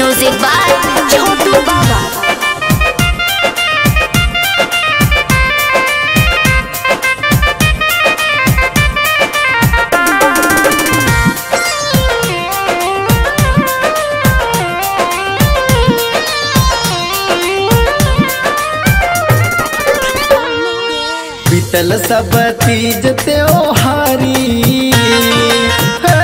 music by छोटू बाबा बीतल सब तीज त्योहारी हे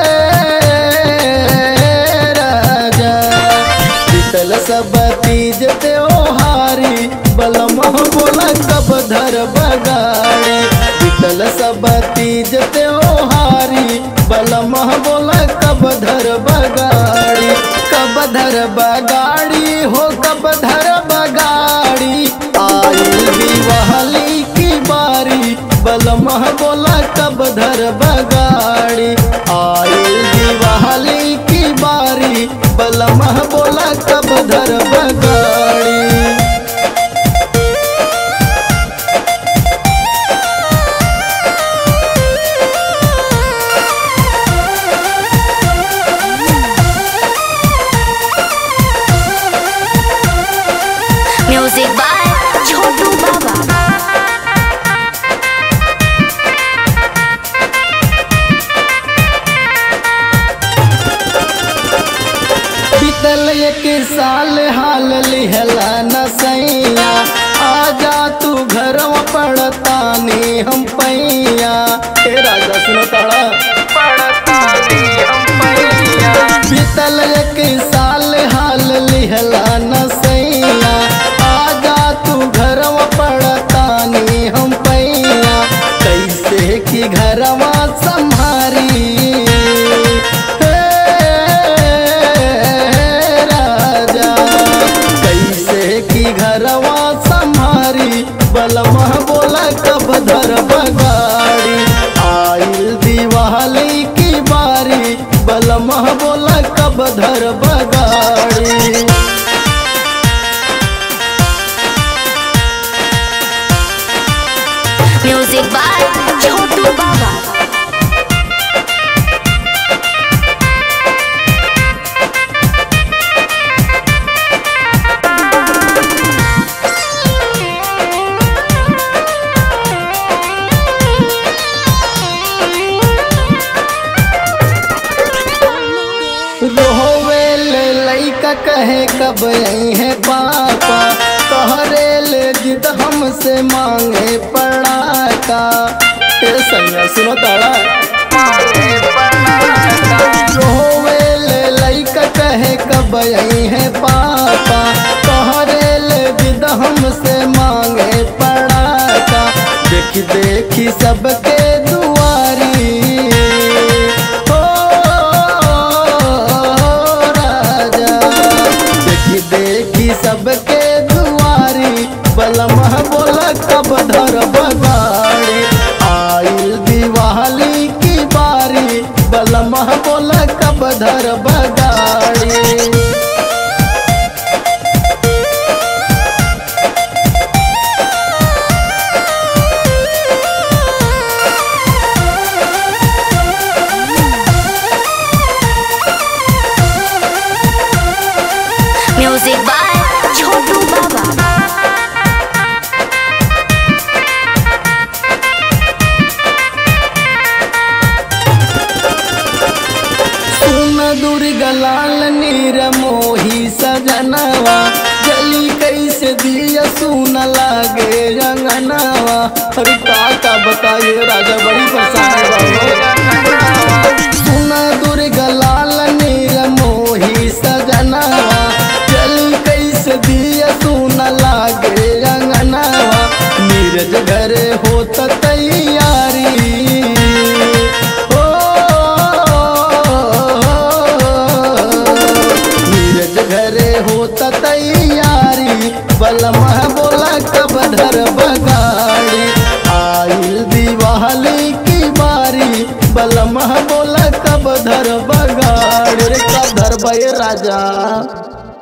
राजा बीतल सब तीज त्योहारी बलमा बोला कब धर बगाड़े बीतल सब तीज त्योहारी बलमा बोला कब धर बगाड़ी कब धर बगाड़ी हो कब धर बगाड़ी आई दिवाली की बारी बलमा बोला कब धर बगाड़ी आई दिवाली की बारी बलमा बोला कब धर बगाड़ी म्यूजिक बाय छोटू बाबा बीतल एक साल हाल लिहला न सैया आजा तू घर पड़तानी हम पैया हे राजा सुनो ताड़ा बीतल एक साल हाल लिहला न सैया आजा तू घर पड़तानी हम पैया कैसे की घरवा संभारी हे राजा कैसे की घरवा संभारी बलमा बोला कब धर बगाड़ी आइल दिवाली की बारी बलमा बोला कब धर बगाड़ी म्यूजिक बाय छोटू बाबा रोवे ले लइका कहे कब आई है पापा तोहरे ले जिद हमसे मांगे पड़ाका ए संगा सुनो ताड़ा रोवे ले लइका कहे कब आई है पापा तोहरे ले जिद हमसे मांगे पड़ाका देखी देखी सबके दुआरी हो राजा देखी देखी सबके दुआरी बलमा बोला कब धर बगाड़ी आइल दिवाली की बारी बलमा बोला कब धर बगाड़ी म्यूजिक बाय छोटू बाबा सुन दुर्गलाल नीर मोही सजनवा जली कैसे दिया सुन लागे रंगनवा अरे का का बताइए राजा बड़ी परेशान सुन दुर्गलाल नीर मोही सजनवा जली कैसे दिया सुन लागे रंगनवा नीरज घरे होत तैयारी हो नीरज घरे होता तैयारी बलमा बोला कब धर बगाड़ी आइल दिवाली की बारी बलमा बोला कब धर बगाड़ी रे कब धर बे राजा